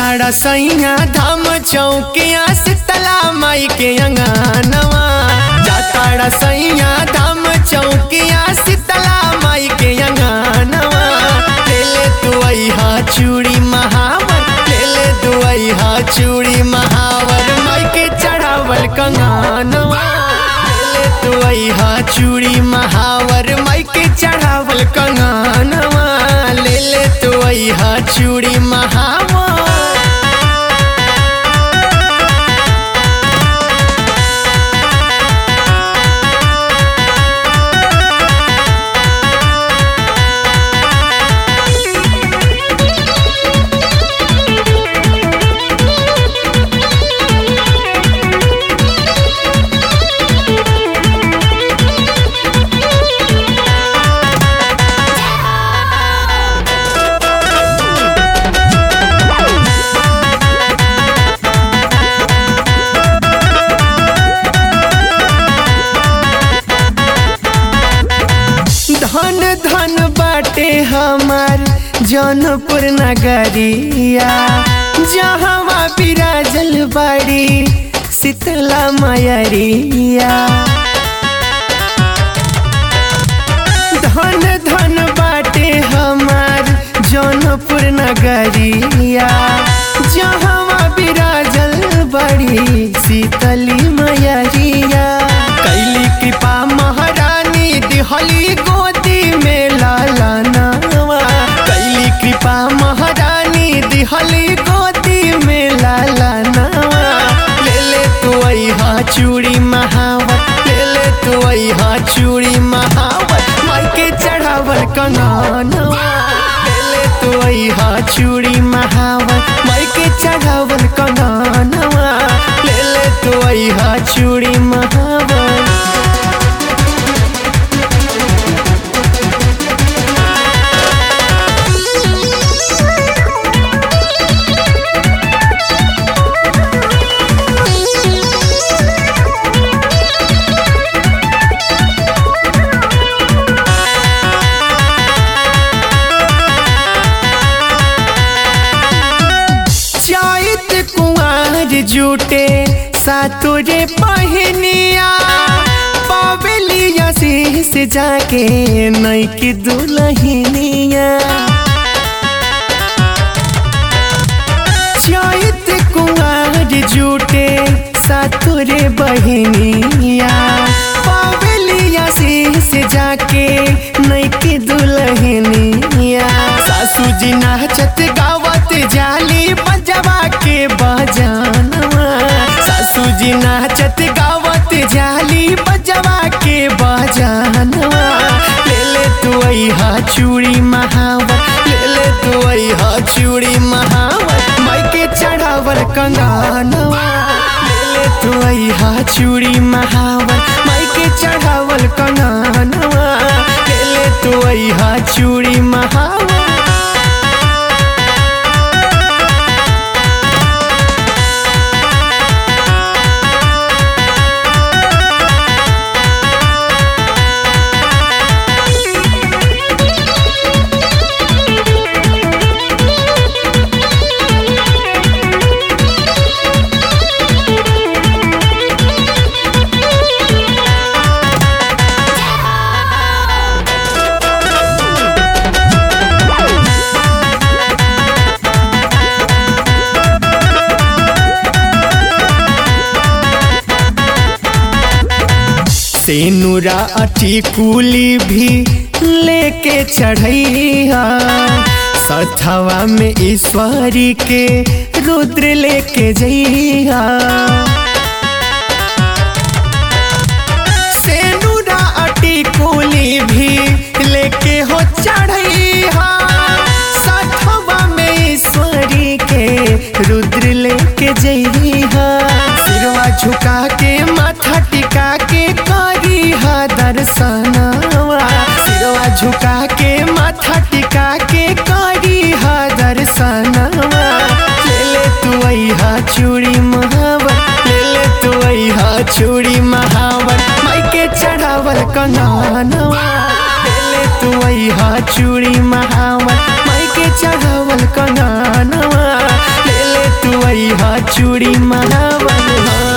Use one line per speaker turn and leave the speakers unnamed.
जाताड़ा सैया धाम चौकिया शीतला माई के अंगनवा जाताड़ा सैया धाम चौकिया शीतला माई के अंगनवा ले ले तू अहा चूड़ी महावर ले ले तू अहा चूड़ी महावर माई के चढ़ावल कंगनवा ले ले तू अहा चूड़ी महावर माई के चढ़ावल कंगनवा ले ले तू अहा चूड़ी महावर धन धन बाटे हमार जौनपुर नगरिया जहवा बिराजल बाड़ी शीतला मयरिया धन धन बाटे हमार जौनपुर नगरिया जहवा बिराजल बड़ी शीतली मयरिया कैली कृपा महारानी दिहली गोदी में लाला नवा कैली कृपा महारानी दिहली गोदी में लाला नवा ले ले तू अहा चूड़ी महावत ले ले तू अहा चूड़ी महावत माई के चढ़ावल कंगनवा ले ले तू अहा चूड़ी महावत माई के चढ़ावल कंगनवा ले ले तू अहा चूड़ी महावत चैत कुंवर जुटे सातुरे पहनिया पावेलिया शीस जाके नैकी दुलहिनिया चैत कुंवर जुटे सातुरे बहनिया पावेलिया शीस जाके नैकी दुलहिनिया सासू जी नाचत गावत जाली बजवा के बजानवा सासू जी नाचत गावत जाली बजवा के बजानवा ले ले तू अहा चूड़ी महावत ले ले तू अहा चूड़ी महावत माई के चढ़ावल कंगनवा ले ले तू अहा चूड़ी महावत माई के चढ़ावल कंगनवा ले ले तू अहा चूड़ी महावत सेनुरा अठी कुली भी लेके चढ़ैया सथवा में ईश्वरी के रुद्र लेके जइया सेनुरा अटी कुली भी लेके हो चढ़ैया सथवा में ईश्वरी के रुद्र लेके जइहा सिरवा झुका के माथा टिका के करी हा दर्शनवा सिरवा झुका के माथा टिका के करी हा दर्शनवा ले ले तू अहा चूड़ी महावर ले ले तू अहा चूड़ी महावर माई के चढ़ावल कंगनवा ले ले तू अहा चूड़ी महावर माई के चढ़ावल कंगनवा ले ले लवई हा चूड़ी महावन हा